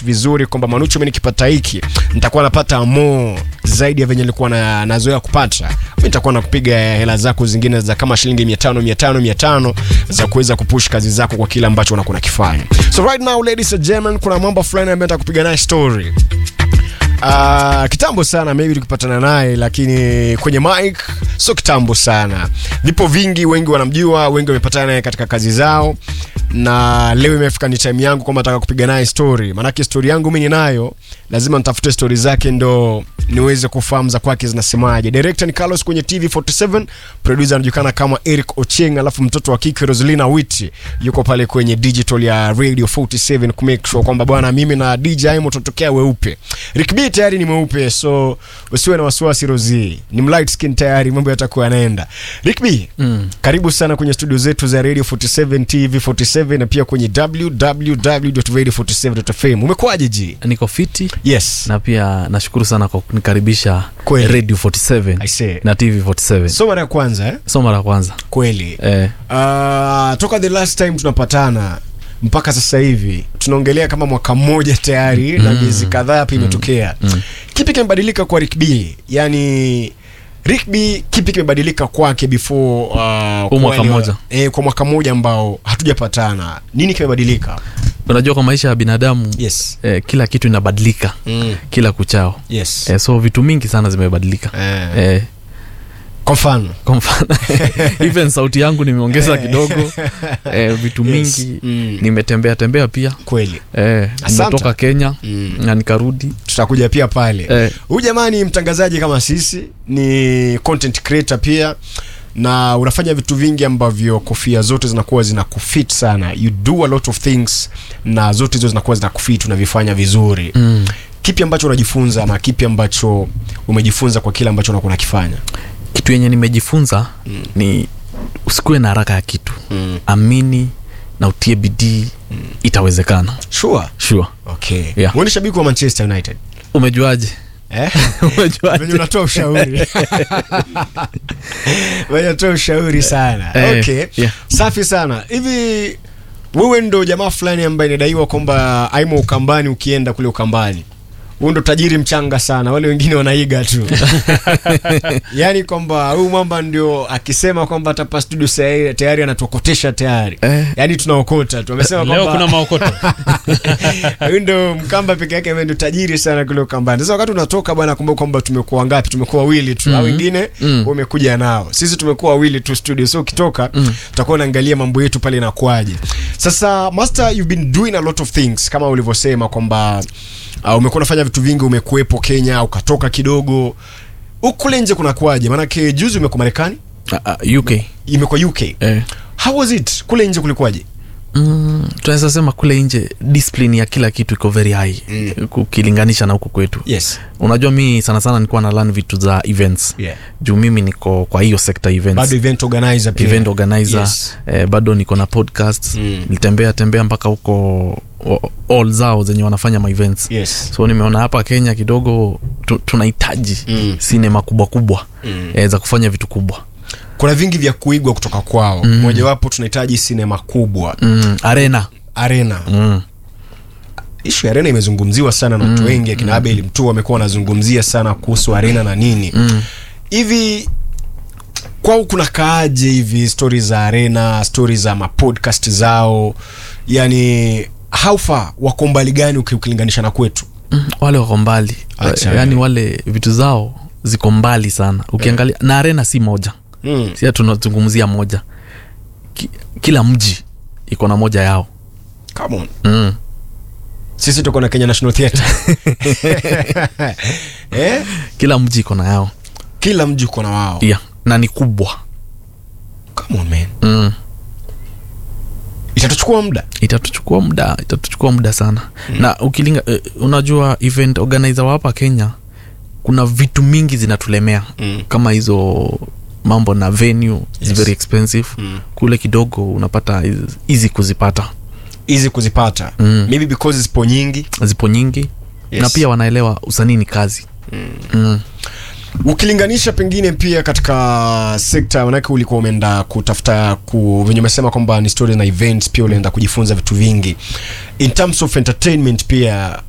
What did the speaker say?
kupromise vizuri kwamba Manucho, mimi nikipata hiki nitakuwa napata more zaidi ya venye nilikuwa na, nazoea kupata. Mimi nitakuwa nakupiga hela zako zingine za kama shilingi 500 500 500 za kuweza kupush kazi zako kwa kile ambacho unakuwa unakifanya. So right now ladies and gentlemen, kuna mambo fulani ambayo nataka kupiga naye story. Uh, kitambo sana maybe tukipatana naye lakini kwenye mic sio kitambo sana. Vipo vingi, wengi wanamjua, wengi wamepatana naye katika kazi zao, na leo imefika ni time yangu kwamba nataka kupiga naye story. Maanake story yangu mimi ninayo, lazima nitafute story zake ndo niweze kufahamu za kwake zinasemaje. Director ni Carlos kwenye TV47, producer anajulikana kama Eric Ocheng, alafu mtoto wa kike Roselina Witi yuko pale kwenye digital ya Radio 47 ku make sure kwamba bwana, mimi na DJ Aimo tutokea weupe. Rick B tayari ni mweupe, so usiwe na wasiwasi Rozi, ni light skin tayari, mambo yatakuwa yanaenda. Rick B, Mm. karibu sana kwenye studio zetu za Radio 47 TV 47 na pia kwenye www.radio47.fm. Umekuwaje ji? niko fiti Yes. na pia nashukuru sana kwa kunikaribisha Kweli. radio 47 I say. na tv 47 So mara ya kwanza eh? so mara ya kwanza Kweli. eh, Uh, toka the last time tunapatana mpaka sasa hivi tunaongelea kama mwaka mmoja tayari na miezi kadhaa hapa imetokea. Kipi kimebadilika kwa Rick B? Yani Rick B kipi kimebadilika kwake before uh, kwa mwaka wale wa- mmoja. eh, kwa mwaka mmoja ambao hatujapatana. Nini kimebadilika? unajua kwa maisha ya binadamu Yes. eh, kila kitu inabadilika Mm. kila kuchao Yes. eh, so vitu mingi sana zimebadilika Eh. eh, Kwa mfano kwa mfano even sauti yangu nimeongeza kidogo eh, vitu Yes. mingi Mm. nimetembea tembea pia kweli. eh, Asante. nimetoka kenya Mm. na nikarudi tutakuja pia pale Eh. huyu jamaa ni mtangazaji kama sisi ni content creator pia na unafanya vitu vingi ambavyo kofia zote zinakuwa zina kufit sana you do a lot of things na zote hizo zinakuwa zina kufit unavifanya vizuri mm. kipi ambacho unajifunza ama kipi ambacho umejifunza kwa kile ambacho unakuwa unakifanya kitu yenye nimejifunza mm. ni usikuwe na haraka ya kitu mm. amini na utie bidii mm. itawezekana sure sure okay Yeah. Wewe ni shabiki wa manchester united umejuaje eh? umejuaje venye unatoa ushauri venye unatoa ushauri sana Eh, okay yeah. safi sana hivi wewe ndo jamaa fulani ambaye inadaiwa kwamba aimo ukambani ukienda kule ukambani huyu ndo tajiri mchanga sana wale wengine wanaiga tu yaani kwamba huyu mwamba ndio akisema kwamba atapa studio sa- tayari anatuokotesha tayari Eh. yaani tunaokota tu amesema leo kuna kwamba maokoto huyu ndo mkamba peke yake ambaye ndo tajiri sana kule ukambani sasa wakati unatoka bwana kumbuka kwamba tumekuwa ngapi tumekuwa wawili tu au wengine Mm. umekuja nao sisi tumekuwa wawili tu studio so ukitoka tutakuwa unaangalia mambo yetu pale inakuaje sasa master you've been doing a lot of things kama ulivyosema kwamba uh, umekuwa unafanya vitu vingi umekuwepo kenya ukatoka kidogo huku kule nje kunakuaje maanake juzi umekuwa marekani Ah, ah, uk imekuwa uk eh. how was it kule nje kulikuwaje mm, tunaweza sema kule nje discipline ya kila kitu iko very high Mm. ukilinganisha na huku kwetu yes unajua mi sana sana nilikuwa na learn vitu za events Yeah. juu mimi niko kwa hiyo sector events bado event organizer pia event organizer Yes. eh, bado niko na podcast Mm. nilitembea tembea mpaka huko o- all zao zenye wanafanya ma events yes so nimeona hapa kenya kidogo tu, tunahitaji Mm. sinema kubwa kubwa Mm. eh, za kufanya vitu kubwa kuna vingi vya kuigwa kutoka kwao mm. mojawapo tunahitaji sinema kubwa mm, arena arena mm. ishu ya arena imezungumziwa sana na watu wengi akina abel mtu wamekuwa wanazungumzia sana kuhusu arena na nini Mm. hivi kwao kuna kaaje hivi stori za arena stori za mapodcast zao yani how far wako mbali gani uki- ukilinganisha na kwetu Mm, wale wako mbali Acha. yaani wale vitu zao ziko mbali sana ukiangalia na arena si moja mm. sia tunazungumzia moja Ki, kila mji iko na moja yao Come on. mm. sisi tuko na kenya national theatre eh? kila mji iko na yao kila mji uko na wao yeah. na ni kubwa Come on, man. mm. itatuchukua muda itatuchukua muda itatuchukua muda sana mm. na ukilinga eh, unajua event organizer wa hapa kenya kuna vitu mingi zinatulemea Mm. kama hizo mambo na venue Yes. is very expensive Mm. kule kidogo unapata is- easy kuzipata hizi kuzipata Mm. maybe because zipo nyingi zipo nyingi Yes. na pia wanaelewa usanii ni kazi mm. Mm. ukilinganisha pengine pia katika sekta manake ulikuwa umeenda kutafuta ku, venye umesema kwamba ni stories na events pia ulienda kujifunza vitu vingi in terms of entertainment pia